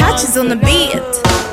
touches on the beat.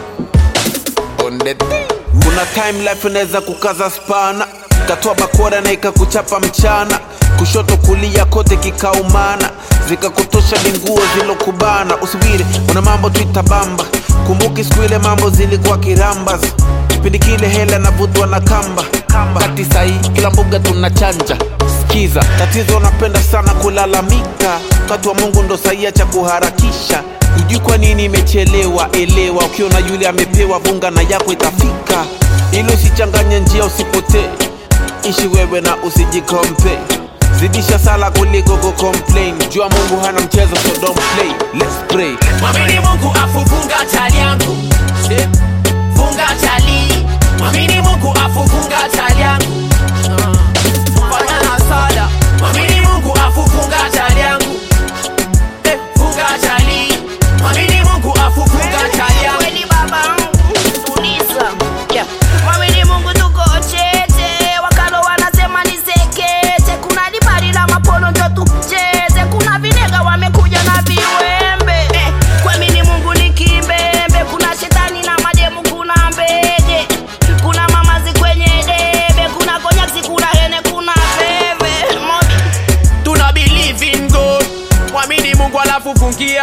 on the thing. Kuna time life inaweza kukaza spana, katoa bakora na ikakuchapa mchana, kushoto kulia kote kikaumana, zikakutosha ni nguo zilokubana. Usubiri, kuna mambo tuitabamba, kumbuki siku ile mambo zilikuwa kirambas, kipindi kile hela navutwa na kamba kati sahi kila mbuga tunachanja Sikiza, tatizo napenda sana kulalamika, wakati wa Mungu ndo saia cha kuharakisha Hujui kwa nini imechelewa, elewa. Ukiona yule amepewa vunga na yako itafika, ili usichanganye njia, usipotee. Ishi wewe na usijikompe, zidisha sala kuliko kucomplain. Jua Mungu hana mchezo, so don't play. Let's pray. Mwamini Mungu afu funga chali yangu Eh, Funga chali Mwamini Mungu afu funga chali yangu Ah, Fanya na sala Mwamini Mungu afu funga chali yangu Eh, Funga chali Mwamini Mungu afu funga chali yangu Kweli baba tuliza yeah. Mwamini Mungu tuko chete, wakalo wanasema ni sekete. Kuna libari la mapolo njo tucheze, kuna vinega wamekuja na viwembe eh. Kuamini Mungu ni kimbembe, kuna shetani na mademu, kuna mbege, kuna mamazi kwenye debe, kuna konyaksi, kuna hene, kuna veve Mobi. Tuna believe in God Mwamini Mungu alafu fungia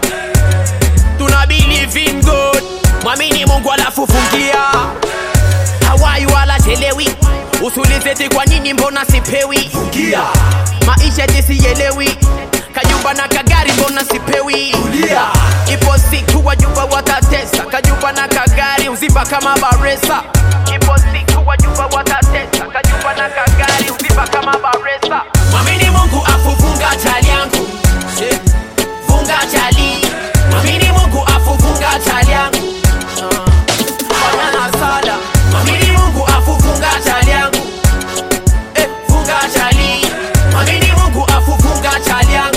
Tuna believe in God Mwamini Mungu alafu fungia Hawai wala chelewi Usulizeti kwa nini mbona sipewi fungia Maisha jisielewi Kajumba na kagari mbona sipewi Tulia Ipo siku wajumba watatesa Kajumba na kagari uziba kama baresa Ipo siku wajumba watatesa Kajumba na kagari uziba kama baresa Mwamini Mungu afu funga chali yangu Eh, Funga chali Mwamini Mungu afu funga chali yangu Ah, Fanya na sala Mwamini Mungu afu funga chali yangu Eh, Funga chali Mwamini Mungu afu funga chali yangu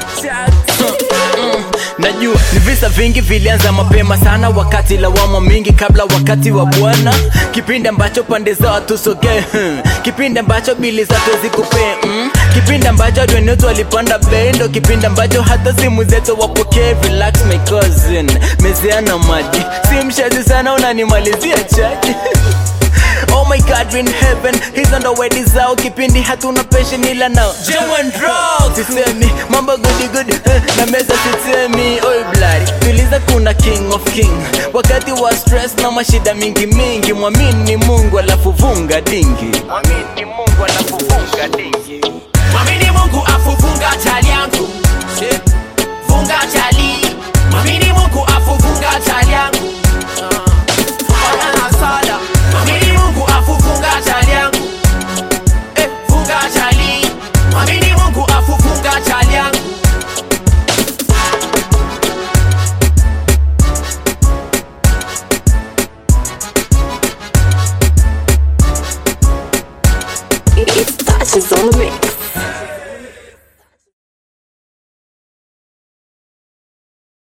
najua ni visa vingi vilianza mapema sana wakati lawama mingi kabla wakati wa bwana kipindi ambacho pande za watu sogee hmm. kipindi ambacho bili zake zikupee mm. kipindi ambacho adwenetu walipanda bendo kipindi ambacho hata simu zetu wapokee relax my cousin mezeana maji si mshazi sana unanimalizia chaji Oh my God, we're in heaven He's on the wedding zao Kipindi hatuna passion ila nao German drugs Sisemi, mambo goody goody eh, Na meza sisemi, oi bloody Tuliza kuna king of king Wakati wa stress na mashida mingi mingi Mwamini Mungu alafu vunga dingi Mwamini Mungu alafu vunga dingi Mwamini Mungu afu funga chali yangu Eh, Funga chali Mwamini Mungu afu funga chali yangu Ah, Fanya na sala Mwamini Mungu afu funga chali yangu Eh, Funga chali Mwamini Mungu afu funga chali yangu It's touches on the mix.